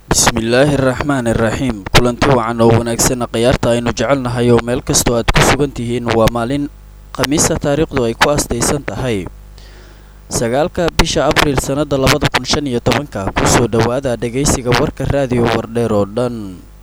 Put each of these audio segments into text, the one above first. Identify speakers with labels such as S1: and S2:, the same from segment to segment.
S1: bismillaahi araxmaani iraxiim kulanti wacan oo wanaagsan khiyaarta aynu jecelnahay oo meel kastoo aad ku sugan tihiin waa maalin khamiisa taariikhdu ay ku astaysan tahay sagaalka bisha abriil sannada labada kun shan iyo tobanka kusoo dhowaada dhegaysiga warka raadiyo wardheer oo dhan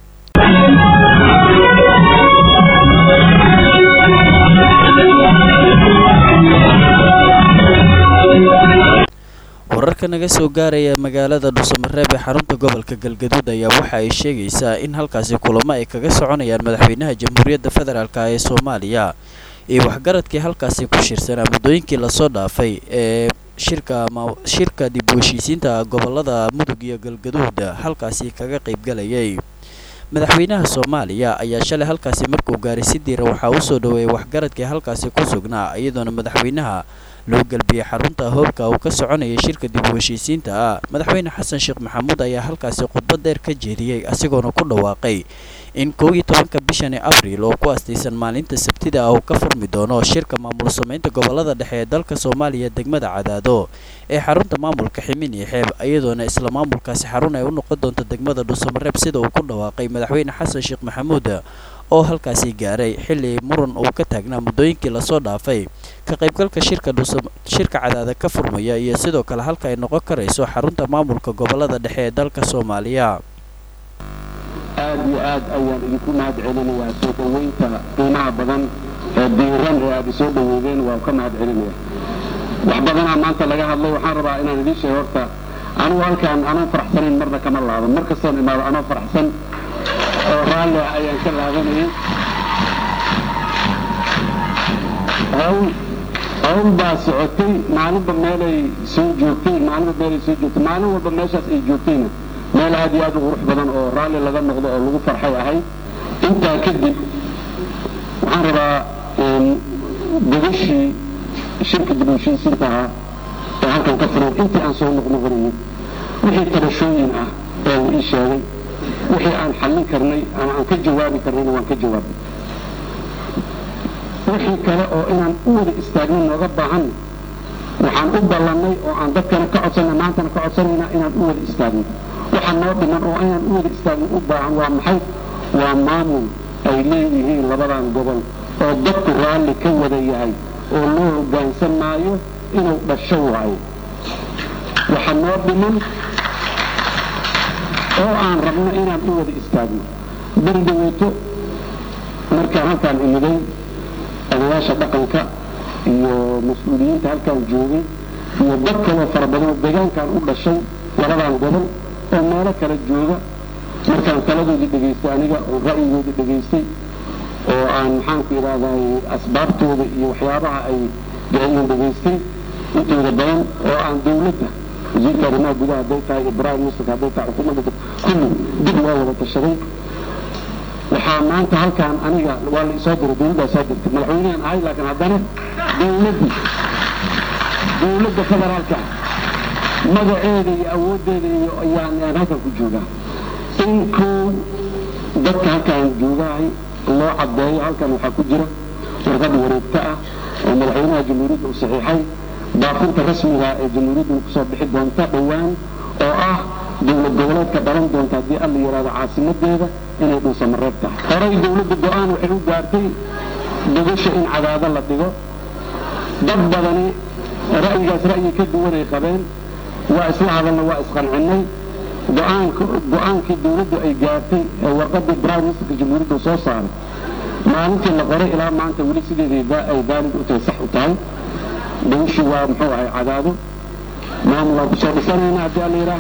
S1: wararka naga soo gaaraya magaalada dhuusamareeb ee xarunta gobolka galgaduud ayaa waxa ay sheegaysaa in halkaasi kulamo ay kaga soconayaan madaxweynaha jamhuuriyadda federaalk ee soomaaliya iyo waxgaradkii halkaasi ku shirsanaa muddooyinkii lasoo dhaafay ee shirka shirka dib u heshiisiinta gobolada mudug iyo galgaduud halkaasi kaga qaybgalayay madaxweynaha soomaaliya ayaa shalay halkaasi markuu gaaray si diira waxaa u soo dhoweeyay waxgaradkii halkaasi ku sugnaa iyadoona madaxweynaha loo galbiyey xarunta hoobka uu ka soconayay shirka dib u heshiisiinta ah madaxweyne xasan sheekh maxamuud ayaa halkaasi khudbad dheer ka jeediyey asigoona ku dhawaaqay in kow iyo tobanka bishani abriil oo ku astaysan maalinta sabtida ah uu ka furmi doono shirka maamul samaynta gobolada dhexe ee dalka soomaaliya degmada cadaado ee xarunta maamulka ximin iyo xeeb iyadoona isla maamulkaasi xarun ay u noqon doonto degmada dhuusamareeb sida uu ku dhawaaqay madaxweyne xasan sheekh maxamuud oo halkaasi gaaray xilli muran uu ka taagnaa muddooyinkii lasoo dhaafay ka qaybgalka shirka shirka cadaada ka furmaya iyo sidoo kale halka ay noqon karayso xarunta maamulka gobolada dhexe ee dalka soomaaliya
S2: aad iyo aad ayaan idinku mahad celinayaa soo dhoweynta qiimaha badan ee diiran ee aad isoo dhoweydeen waan ka mahad celinaya wax badanaa maanta laga hadlay waxaan rabaa inaan idiin sheego horta anugu halkaan anoo faraxsanayn marna kama laaban mar kastaan imaado anoo faraxsan oo raalli ah ayaan ka laabanayay hawl hawl baa socotay maalinba meelay soo joogtay maalinba meelay soo joogtay maalin walba meeshaas ay joogtayna meel aad iyo aad u qurux badan oo raalli laga noqdo oo lagu farxay ahay intaa kadib waxaan rabaa gogashii shirka dib u heshiisiinta ahaa ee halkan ka furan intii aan soo noqnoqonayay wixii tabashooyin ah ee uu ii sheegay wixii aan xallin karnay ama aan ka jawaabi karnayna waan ka jawaabay wixii kale oo inaan u wada istaagno nooga baahanna waxaan u ballannay oo aan dadkana ka codsanna maantana ka codsanayna inaan u wada istaagno waxa noo dhiman oo inaan u wada istaagno u baahan waa maxay waa maamul ay leeyihiin labadan gobol oo dadku raalli ka wada yahay oo loo hoggaansan maayo inuu dhasho waayo waxa noo dhiman oo aan rabno inaan u wada istaagno beri dhaweyto markaan halkaan imiday odayaasha dhaqanka iyo mas-uuliyiinta halkaan joogay iyo dad kaloo fara badan oo deegaankan u dhashay labadan gobol oo meelo kala jooga markaan taladoodii dhegaystay aniga oo ra'yigoodii dhegaystay oo aan maxaanku idhahday asbaabtooda iyo waxyaabaha ay gaciyan dhegaystay intooda badan oo aan dawladda wasiirka arrimaha gudaha hadday tahay ibrahim muslik hadday tahay xukuumadda kulli dib loo wada tashaday waxaa maanta halkaan aniga waa la isoo diray dawladdaa soo dirtay madaxweynehan ahay laakiin haddana dawladdii dawladda federaalka magaceeda iyo awooddeeda iyo ayaan halkan ku joogaa in kow dadka halkaan joogahay loo caddeeyo halkan waxaa ku jira warqad wareegto ah oo madaxweynaha jamhuuriyadda uu saxiixay baafinta rasmiga ee jamhuuriyadduna kusoo bixi doonta dhowaan oo ah dowlad goboleedka dhalan doonta haddii alla yidhahdo caasimadeeda inay dhuusamareeb tahay horay dawladda go-aan waxay u gaartay dogasha in cadaado la dhigo dad badani ra'yigaas ra'yi ka duwanay qabeen waa isla hadalna waa isqancinnay go-aankii dawladdu ay gaartay ee warqadii prime ministerka jamhuuriyadda soo saaray maalintii la qoray ilaa maanta weli sideedii ay daalid u tahay sax u tahay dawishii waa muxuu ahay cadaado maamulaan kusoo dhisanayna haddii alla yidhaah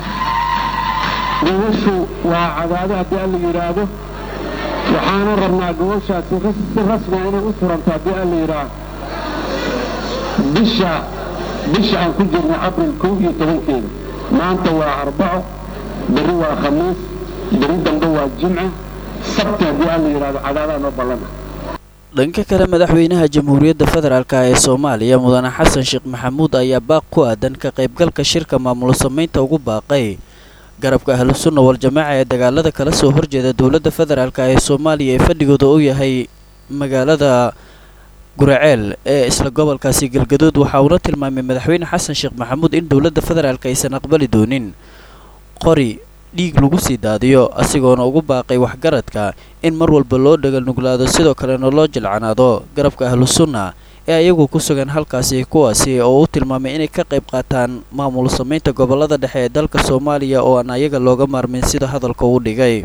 S2: gawashu waa cadaado haddii alla yidhaahdo waxaana rabnaa gawashaasi si rasmiga inay u furanto haddii alla yidhaah bisha bisha aan ku jirnay abril kow iyo tobankeeda maanta waa arbaco berri waa khamiis berri dambe waa jimce sabti haddii alla yidhahdo cadaadaa noo ballana
S1: dhanka kale madaxweynaha jamhuuriyadda federaalk ee soomaaliya mudane xasan sheekh maxamuud ayaa baaq ku aadan ka qaybgalka shirka maamul samaynta ugu baaqay garabka ahlu sunna wal-jamaaca ee dagaalada kala soo horjeeda dowladda federaalk ee soomaaliya ee fadhigooda u yahay magaalada guraceel ee isla gobolkaasi galgaduud waxa uuna tilmaamay madaxweyne xasan sheekh maxamuud in dowladda federaalk aysan aqbali doonin qori dhiig lagu sii daadiyo asigoona ugu baaqay waxgaradka in mar walba loo dhagalnuglaado sidoo kalena loo jilcanaado garabka ahlu sunna ee ayagu ku sugan halkaasi kuwaasi oo u tilmaamay inay ka qayb qaataan maamul samaynta gobollada dhexe ee dalka soomaaliya oo aan ayaga looga maarmin sida hadalka uu dhigay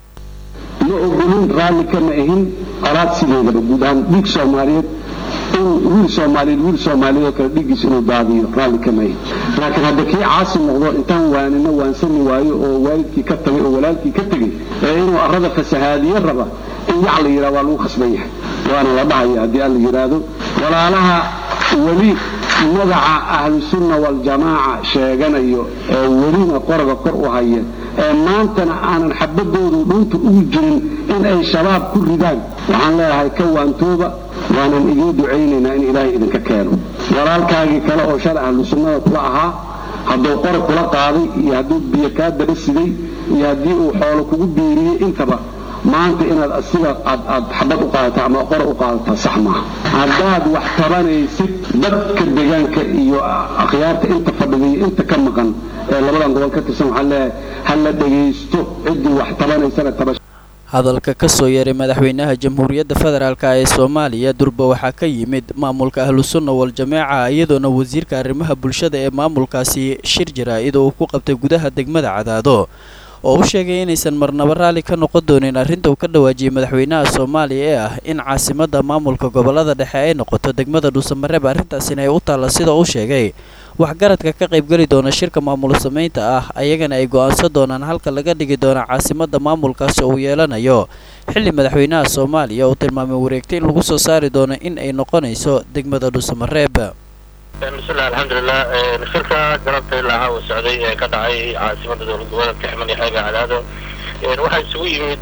S2: ma ogolin raalli kama ahin qolaad sideedaba guud ahaan dhiig soomaaliyeed in wiil soomaaliyeed wiil soomaaliyeed oo kale dhiiggiis inuu daadiyo raalli kama ahin laakiin hadda kii caasi noqdo intaan waanina waansani waayo oo waalidkii ka tagay oo walaalkii ka tegey ee inuu arrada fasahaadiye raba in yac la yidhaha waa lagu khasban yahay waana la dhahaya haddii aan la yidhaahdo walaalaha weli magaca ahlusunna waljamaaca sheeganayo ee welina qoraga kor u haya ee maantana aanan xabadoodu dhunta ugu jirin in ay shabaab ku ridaan waxaan leeyahay ka waantooba waanan idiin ducaynaynaa in ilaahay idinka keeno walaalkaagii kale oo shalay ahlu sunnada kula ahaa hadduu qora kula qaaday iyo hadduu biyo kaa daba siday iyo haddii uu xoolo kugu biiriyey intaba maanta inaad asiga aad xabad u qaadata ama qora u qaadataa sax maaha haddaad wax tabanaysid dadka deegaanka iyo akhyaarta inta fadhiday inta ka maqan ee labadan gobol ka tirsan waxaan leeyahay ha la dhegaysto ciddii wax tabanaysana tabasha
S1: hadalka ka soo yeeray madaxweynaha jamhuuriyadda federaalk ee soomaaliya durba waxaa ka yimid maamulka ahlusunna wal-jameeca iyadoona wasiirka arrimaha bulshada ee maamulkaasi shir jaraa-id oo uu ku qabtay gudaha degmada cadaado oo u sheegay inaysan marnaba raalli ka noqon doonin arrinta uu ka dhawaajiyey madaxweynaha soomaaliya ee ah in caasimadda maamulka gobollada dhexe ay noqoto degmada dhuusamareeb arrintaasina ay u taalla sida uu sheegay waxgaradka ka qaybgeli doona shirka maamul samaynta ah ayagana ay go'aansan doonaan halka laga dhigi doona caasimadda maamulkaasi uu yeelanayo xilli madaxweynaha soomaaliya uu tilmaamay wareegtay in lagu soo saari doono in ay noqonayso degmada dhuusamareeb
S3: bismillahi alxamdulilah shirka galabta ilaa uu socday ee ka dhacay caasimada dowlad goboleedka ximad iyo xeega cadaado waxaa isugu yimid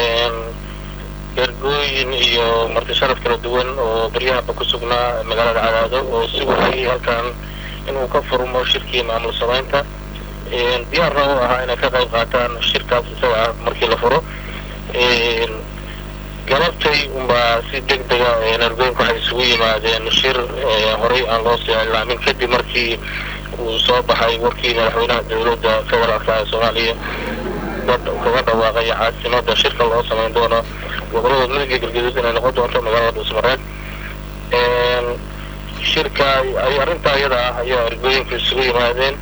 S3: ergooyin iyo marti sharaf kala duwan oo baryahaba ku sugnaa magaalada cadaado oo si wahayay halkan inuu ka furmo shirkii maamul samaynta diyaarna u ahaa inay ka qayb qaataan shirkaas isaga ah markii la furo galabtay unbaa si deg dega ergooyinku waxay isugu yimaadeen shir horey aan loo sii ilaamin kadib markii uu soo baxay warkii madaxweynaha dowladda federaalka ee soomaaliya kaga dhawaaqay caasimada shirka loo samayn doono gobolada midiga galgaduud inay noqon doonto magaalada dhuusmareed shirka ay arrintaa iyada ah ayaa ergooyinku isugu yimaadeen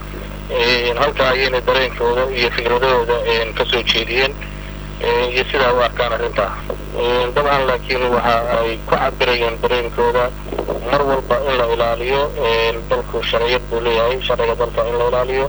S3: halkaa ayayna dareenkooda iyo fikradahooda kasoo jeediyeen iyo sidaa u arkaan arrintaa dabcan laakiin waxa ay ku cabirayeen dareenkooda mar walba in la ilaaliyo dalku sharciyad buu leeyahay sharciga dalka in la ilaaliyo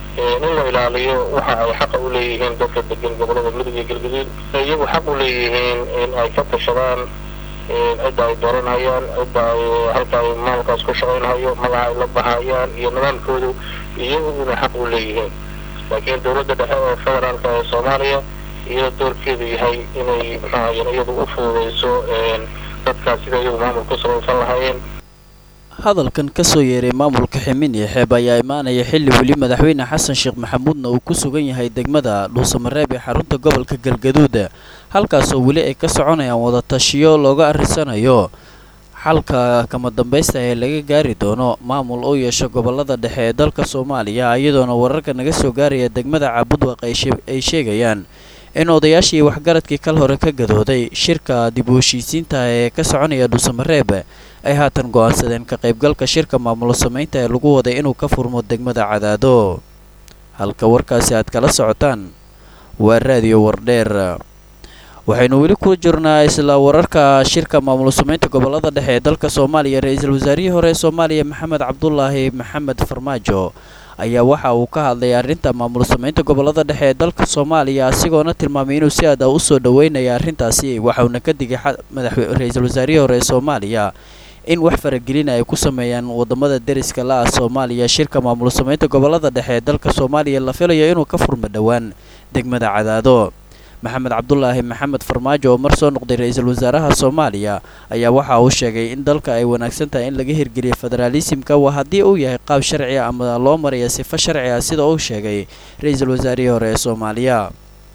S3: in la ilaaliyo waxa ay xaqa u leeyihiin dadka degan gobolada mudug iyo galgaduud iyagu xaq u leeyihiin in ay ka tashadaan cidda ay dooranhayaan cidda ay halka ay maalkaas ku shaqaynhayo magaca ay la baxayaan iyo nidaamkoodu iyagu inay xaq u leeyihiin laakiin dowladda dhexe ee federaalka ee soomaaliya iyadoo doorkeedu yahay inay maxaahayen iyadu u fududayso dadkaas sida iyagu maamul ku salaysan lahaayeen
S1: hadalkan ka soo yeeray maamulka ximin iyo xeeb ayaa imaanaya xilli weli madaxweyne xasan sheekh maxamuudna uu ku sugan yahay degmada dhuusamareeb ee xarunta gobolka galgaduud halkaasoo weli ay ka soconayaan wadatashiyo looga arrisanayo xalka kama dambaysta ee laga gaari doono maamul u yeesho gobolada dhexe ee dalka soomaaliya iyadoona wararka naga soo gaaraya degmada caabudwaq ay sheegayaan in odayaashii waxgaradkii kal hore ka gadooday shirka dib u heshiisiinta ee ka soconaya dhuusamareeb ay haatan go'aansadeen ka qaybgalka shirka maamulo samaynta ee lagu waday inuu ka furmo degmada cadaado halka warkaasi aad kala socotaan waa raadiyo wardheer waxaynu weli ku jirnaa isla wararka shirka maamulo samaynta gobolada dhexe ee dalka soomaaliya ra-iisul wasaarihii hore ee soomaaliya maxamed cabdulaahi maxamed farmaajo ayaa waxa uu ka hadlay arrinta maamul samaynta gobolada dhexe ee dalka soomaaliya asigoona tilmaamay inuu si aad ah u soo dhoweynaya arrintaasi waxauna ka digay ra-iisul wasaarihii hore ee soomaaliya in wax faragelina ay ku sameeyaan wadamada deriska la ah soomaaliya shirka maamul samaynta gobolada dhexe ee dalka soomaaliya la filayo inuu ka furmo dhowaan degmada cadaado maxamed cabdulaahi maxamed farmaajo oo mar soo noqday ra-iisul wasaaraha soomaaliya ayaa waxa uu sheegay in dalka ay wanaagsan tahay in laga hirgeliyo federaalisimka waa haddii uu yahay qaab sharci a ama loo maraya sifo sharci ah sida uu sheegay ra-iisul wasaarihii hore ee soomaaliya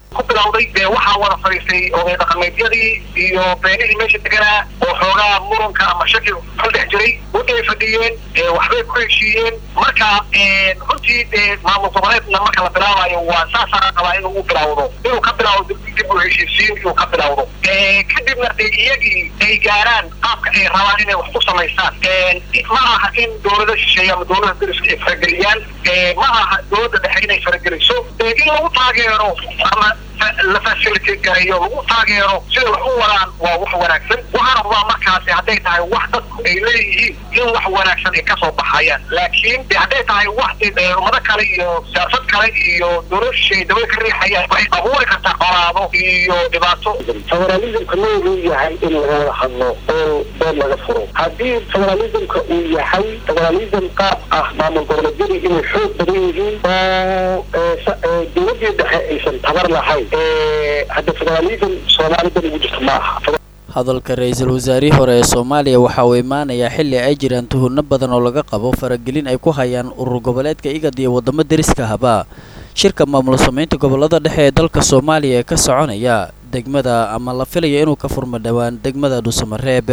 S3: ku bilowday dee waxaa wada fadhiistay oday dhaqameedyadii iyo beenihii meesha deganaa oo xoogaa muranka ama shaki ka dhex jiray waday fadhiyeen waxbay ku heshiiyeen marka runtii dee maamul goboleedna marka la bilaabayo waa saasaa rabaa inuu u bilowdo inuu ka bilawdo dib u heshiisiin inuu ka bilowdo kadibna dee iyagii ay gaaraan qaabka ay rabaan inay wax ku samaystaan ma aha in dowlada shisheeye ama dowlada dariska ay farageliyaan ma aha dowladda dhexe inay farageliso in lagu taageero ama la facilitate gareeyo lagu taageero sida wax u wadaan waa wax wanaagsan waxaana rabaa markaasi hadday tahay wax dadku ay leeyihiin in wax wanaagsan ay kasoo baxayaan laakiin de hadday tahay wax ummado kale iyo siyaasad kale iyo dowlad shisheeye dabada ka riixayaan waxay abuuri kartaa colaado iyo dhibaato
S2: federalismka noogu yahay in laga wada hadlo oo doon laga furo haddii federalismka uu yahay federalism qaab ah maamul goboleedyadii inay xoog badan yihiin oo dowladii dhexe aysan tabar lahayn hadda federalism soomaalida ugu jirta ma aha
S1: hadalka ra-iisul wasaarihii hore ee soomaaliya waxa uu imaanayaa xilli ay jiraan tuhunno badan oo laga qabo faragelin ay ku hayaan urur goboleedka igad iyo waddamo deriska haba shirka maamul samaynta gobollada dhexe ee dalka soomaaliya ee ka soconaya degmada ama la filaya inuu ka furmo dhowaan degmada dhuusamareeb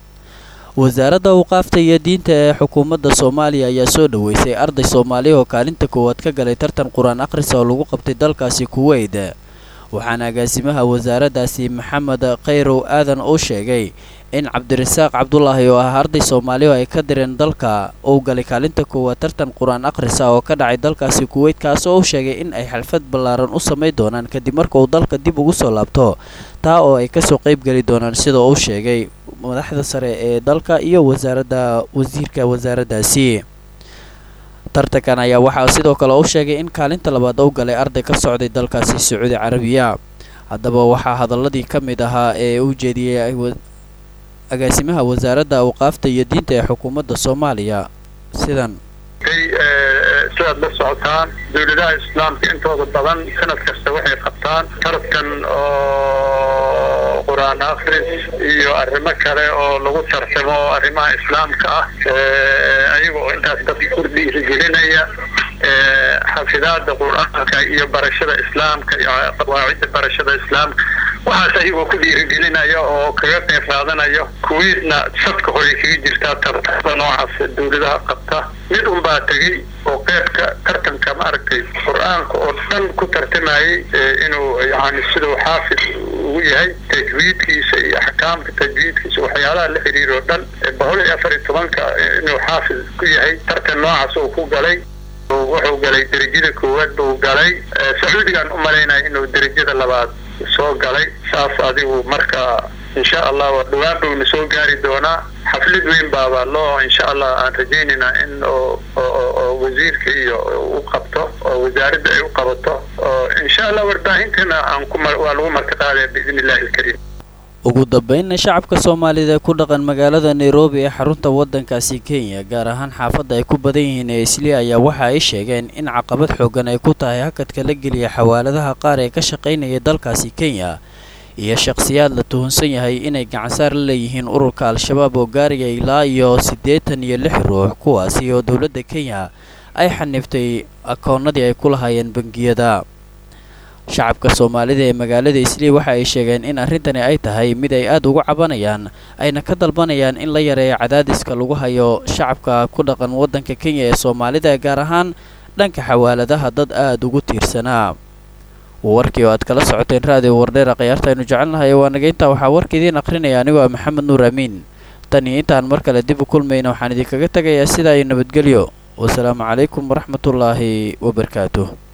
S1: wasaaradda awqaafta iyo diinta ee xukuumadda soomaaliya ayaa soo dhoweysay arday soomaaliya oo kaalinta koowaad ka galay tartan qur-aan akhrisa oo lagu qabtay dalkaasi kuweyt waxaana agaasimaha wasaaraddaasi maxamed khayrow aadan uu sheegay in cabdirasaaq cabdulaahi oo ah arday soomaaliya oo ay ka direen dalka uu galay kaalinta koowaad tartan qur-aan akhrisa oo ka dhacay dalkaasi kuweyt kaas oo uu sheegay in ay xalfad ballaaran u samayn doonaan kadib marka uu dalka dib ugu soo laabto taa oo ay kasoo qayb geli doonaan sida uu sheegay madaxda sare ee dalka iyo wasaaradda wasiirka wasaaraddaasi tartankan ayaa waxaa sidoo kale uu sheegay in kaalinta labaad uu galay arday ka socday dalkaasi sacuudi carabiya haddaba waxaa hadaladii ka mid ahaa ee uu jeediyey agaasimaha wasaaradda awqaafta iyo diinta ee xukuumadda soomaaliya sidan
S3: sidaad la socotaan dowladaha islaamka intooda badan sanad kasta waxay qabtaan tartan oo qur-aan akhris iyo arrimo kale oo lagu tartamo arrimaha islaamka ah ayaga oo intaas dadka ku dhiirigelinaya xafidaada qur-aanka iyo barashada islaamka iyo qawaacidda barashada islaamka waxaas ayagoo ku dhiirigelinaya oo kaga qayb qaadanaya kuweydna sadka hore kaga jirtaa tartamada noocaas dowladaha qabta mid unbaa tegey oo qeybka tartanka maaragtay qur-aanka oo dhan ku tartamayay inuu yani siduu xaafid ugu yahay tajwiidkiisa iyo axkaamka tajwiidkiisa waxyaalaha la xiriir oo dhan boqol iyo afar iyo tobanka inuu xaafid ku yahay tartan noocaas uu ku galay wuxuu galay derajada koowaad buu galay sacuudigaan u malaynaya inuu derajada labaad soo galay saas adigu marka insha allah dhawaan bowna soo gaari doonaa xaflad weyn baaba loo insha allah aan rajaynaynaa in oo wasiirka iyo u qabto oo wasaaradda ay u qabato oo insha allah warbaahintana aan ku waa lagu martiqaadaya biidn illahi alkariim
S1: ugu dambeynna shacabka soomaalida ee ku dhaqan magaalada nairobi ee xarunta waddankaasi kenya gaar ahaan xaafadda ay ku badan yihiin ee isli ayaa waxa ay sheegeen in caqabad xooggan ay ku tahay hakadka la geliya xawaaladaha qaar ee ka shaqaynaya dalkaasi kenya iyo shakhsiyaad la tuhunsan yahay inay gacansaar la leeyihiin ururka al-shabaab oo gaariga ilaa iyo siddeetan iyo lix ruux kuwaasi oo dowladda kenya ay xaniftay akoonnadii ay ku lahaayeen bangiyada shacabka soomaalida ee magaalada islii waxa ay sheegeen in arrintani ay tahay mid ay aad ugu cabanayaan ayna ka dalbanayaan in la yareeyo cadaadiska lagu hayo shacabka ku dhaqan waddanka kenya ee soomaalida gaar ahaan dhanka xawaaladaha dad aad ugu tiirsanaa warkii oo aad kala socoteen raadiyo wardheera khayaarta aynu jecelnahay waa naga intaa waxaa warka idiin akhrinaya anigoo ah maxamed nuur amiin tan iyo intaan mar kale dib u kulmayna waxaan idinkaga tegayaa sidaa iyo nabadgelyo wasalaamu calaykum waraxmatullaahi wabarakaatuh